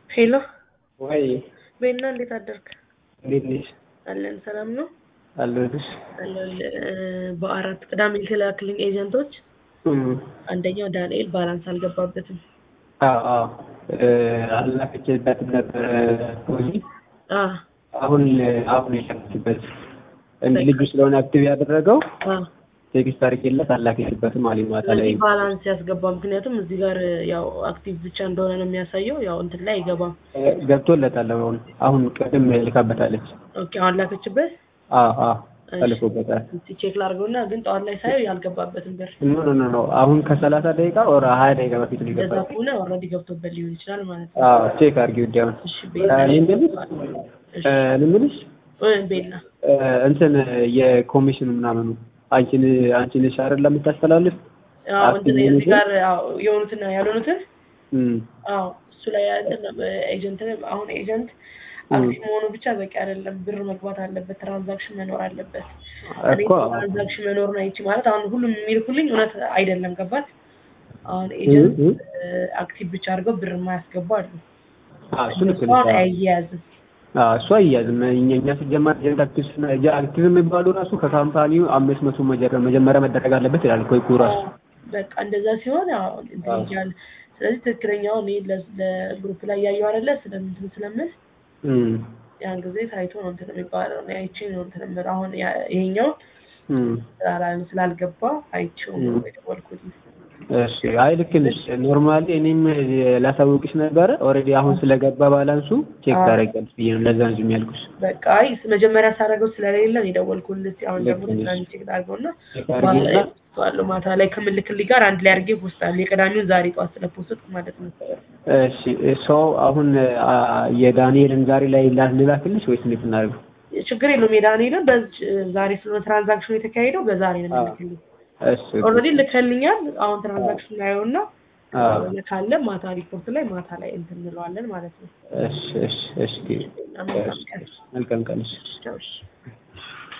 ሄሎ ወይ ቤና እንዴት አደርክ? እንዴት ነሽ? አለን ሰላም ነው አለሁልሽ። አለን። በአራት ቅዳሜ የተላክልኝ ኤጀንቶች እም፣ አንደኛው ዳንኤል ባላንስ አልገባበትም። አዎ አዎ እ፣ አላከችበትም ነበረ ፖዚ አ አሁን አሁን የሸነችበት እንደ ልጁ ስለሆነ አክቲቭ ያደረገው አ ቴክስት አድርጌለት አላከችበትም አለኝ ማታ ላይ። ስለዚህ ባላንስ ያስገባ። ምክንያቱም እዚህ ጋር ያው አክቲቭ ብቻ እንደሆነ ነው የሚያሳየው። ያው እንትን ላይ አይገባም። እ፣ ገብቶለታል አሁን አሁን ቅድም ልካበታለች። ኦኬ አሁን ላከችበት። አዎ አዎ ተልኮበታል። እስቲ ቼክ ላድርገውና ግን ጠዋት ላይ ሳየው ያልገባበትን ብር ኖ ኖ ኖ ኖ አሁን ከሰላሳ ደቂቃ ወር ሀያ ደቂቃ በፊት ነው እንደዛ የገባው። ከሆነ ኦልሬዲ ገብቶበት ሊሆን ይችላል ማለት ነው። አዎ ቼክ አድርጊው እንዲያውም እሺ እ፣ ቤላ እኔ የምልሽ እሺ እ፣ እኔ የምልሽ እ፣ ቤላ እ፣ እንትን የኮሚሽን ምናምኑ አንቺን አንቺ ነሽ አይደል የምታስተላልፍ? አዎ እንትን እዚህ ጋር አዎ የሆኑትን ያልሆኑትን እም፣ አዎ እሱ ላይ ያለን ኤጀንት አሁን ኤጀንት አክቲቭ መሆኑ ብቻ በቂ አይደለም። ብር መግባት አለበት፣ ትራንዛክሽን መኖር አለበት። እኔ እኮ ትራንዛክሽን መኖሩን አይቼ ማለት አሁን ሁሉም የሚልኩልኝ እውነት አይደለም። ገባት? አሁን ኤጀንት እም፣ አክቲቭ ብቻ አድርገው ብር የማያስገቡ አሉ። አዎ እሱ ልክ እሱ ነሽ። አሁን አይያያዝም። አዎ እሱ አያዝም። እኛ እኛ ሲጀመር ኤጀንት አክቲቭ ስና- ኤጀ- አክቲቭ የሚባሉ ራሱ ከካምፓኒው አምስት መቶ መጀረ- መጀመሪያ መደረግ አለበት ይላል እኮ ይኩ ራሱ። በቃ እንደዛ ሲሆን ያው እንትን አዎ። ይላል። ስለዚህ ትክክለኛው እኔ ለ- ለግሩፕ ላይ ያየው አይደለ ስለምንትን ስለምል እም፣ ያን ጊዜ ታይቶ ነው እንትን የሚባለው ነው አይቼ ነው እንትን የምለው። አሁን ያ- ይሄኛው እም፣ ስላላ- ስላልገባ አይቼው ነው እም። የደወልኩት። እሺ አይ ልክ ነሽ። ኖርማሊ እኔም ላሳውቅሽ ነበረ ኦልሬዲ አሁን ስለገባ ባላንሱ ቼክ አዎ። ታደርጊያለሽ ብዬ ነው ለዛ እንጂ የሚያልኩሽ። በቃ አይ መጀመሪያ ሳደርገው ስለሌለ ነው የደወልኩልህ። አሁን ልክ ደግሞ ነሽ። ትናንት ቼክ ላድርገውና ቼክ አድርጊና ባለው ማታ ላይ ከምልክልኝ ጋር አንድ ላይ አድርጌ ፖስታለሁ። የቀዳሚውን ዛሬ ጠዋት ስለፖስትኩ ማለት ነው። እሺ ሰው አሁን አ፣ የዳንኤልን ዛሬ ላይ ላ- ልላክልሽ ወይስ እንዴት እናድርገው? ችግር የለውም። የዳንኤልን በዚህ ዛሬ ስለሆነ ትራንዛክሽኑ የተካሄደው በዛሬ ነው አዎ። የምልክልኝ። እሺ ኦልሬዲ ልከልኛል። አሁን ትራንዛክሽን ላየውና አዎ። ካለ ማታ ሪፖርት ላይ ማታ ላይ እንትን እንለዋለን ማለት ነው። እሺ እሺ እሺ መልካም ቀን። መልካም ቀን እሺ። ቻው እሺ።